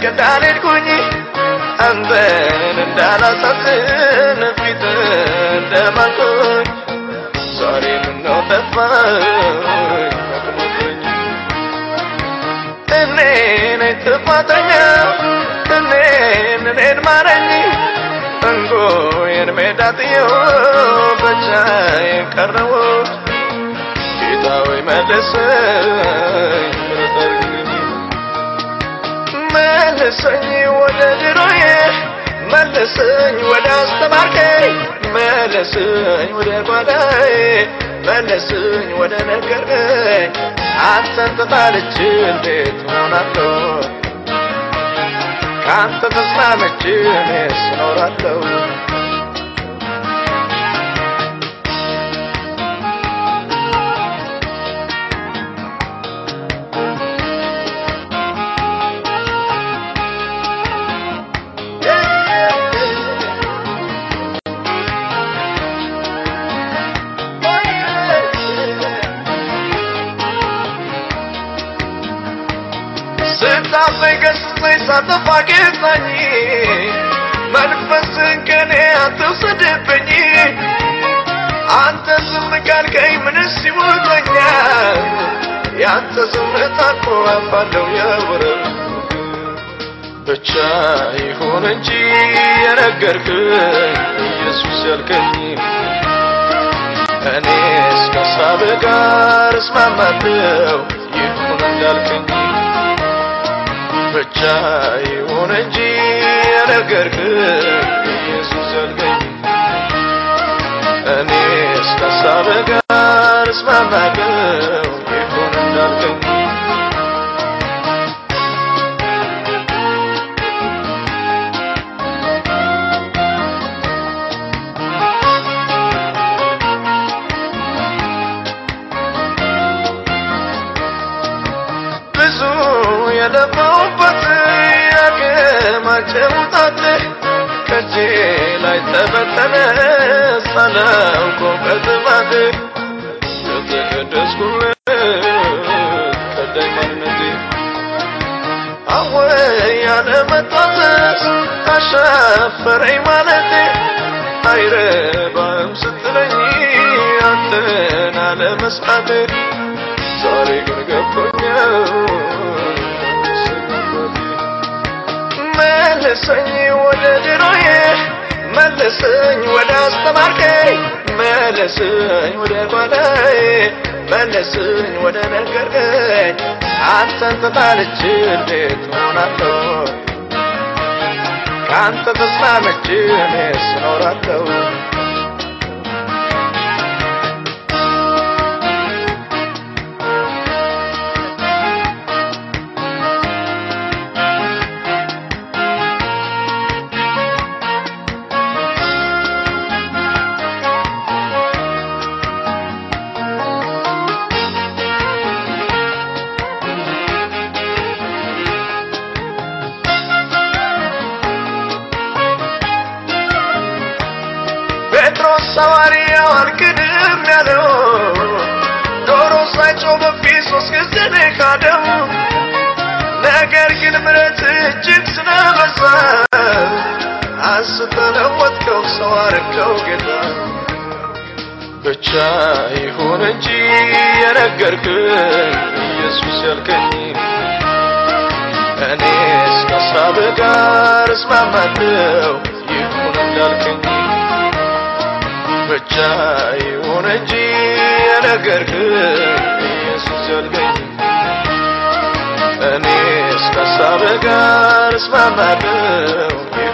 እንዳልሄድኩኝ አንተን እንዳላሳዝን ፊት እንደማልኩኝ ዛሬ ምነው ጠፋኝ አቅሞኝ እኔ ነኝ ጥፋተኛ እኔን እኔን ማረኝ እንጎዬን ሜዳ ጥዬው ብቻዬን ቀረሁ ጌታ ሆይ መልሰኝ ምሕረት አድርግልኝ መልሰኝ ወደ ድሮዬ መልሰኝ ወደ አስተማርከኝ መልሰኝ ወደ ጓዳዬ መልሰኝ ወደ ነገርከኝ አንተን ተጣልቼ እንዴት እሆናለሁ ከአንተ ተስማምቼ እኔስ እኖራለሁ ስታፈኝ ገስጸኝ ሳጠፋ ጌታኝ መንፈስን ከኔ አትውሰድብኝ አንተ ዝም ካልከኝ ምንስ ይሞተኛል ያንተ ዝምታ እኮ አባለው የወረብ ብቻ ይሁን እንጂ የነገርክኝ ኢየሱስ ያልከኝ እኔስ ከሳብህ ጋር እስማማለሁ ይሁን እንዳልከኝ ብቻ ይሁን እንጂ የነገርክኝ ኢየሱስ ያልከኝ እኔስ ከሳብህ ጋር እስማማለሁ ይሁን እንዳልከኝ ብዙ የለፋውበት ያከማቸውጣት ከእጄ ላይ ተበተነ ሳላውቀው በጥፋት የተቀደስኩለት ቀዳኝ ማንነቴ አወይ ያለመታዘዝ አሻፈረኝ ማለቴ አይረባም ስትለኝ አንተን አለመስማቴ ዛሬ ግን ገብቶኛል መልሰኝ ወደ ድሮዬ መልሰኝ ወደ አስተማርከኝ መልሰኝ ወደ ጓዳዬ መልሰኝ ወደ ነገርከኝ አንተን ተጣልቼ እንዴት እሆናለሁ ከአንተ ተስማምቼ እኔስ እኖራለሁ ጴጥሮስ ሐዋርያው አልክድም ያለው ዶሮ ሳይጮህ በፊት ሶስት ጊዜ ነው የካደው። ነገር ግን ምሕረት እጅግ ስለበዛ አስተለወጥከው ሰው አረከው ጌታ ብቻ ይሁን እንጂ የነገርክኝ ኢየሱስ ያልከኝ እኔስ ከሳብህ ጋር እስማማለሁ ይሁን እንዳልከኝ ብቻ ይሁን እንጂ የነገርክኝ ኢየሱስ ያልከኝ እኔስ ከሳብህ ጋር እስማማለሁ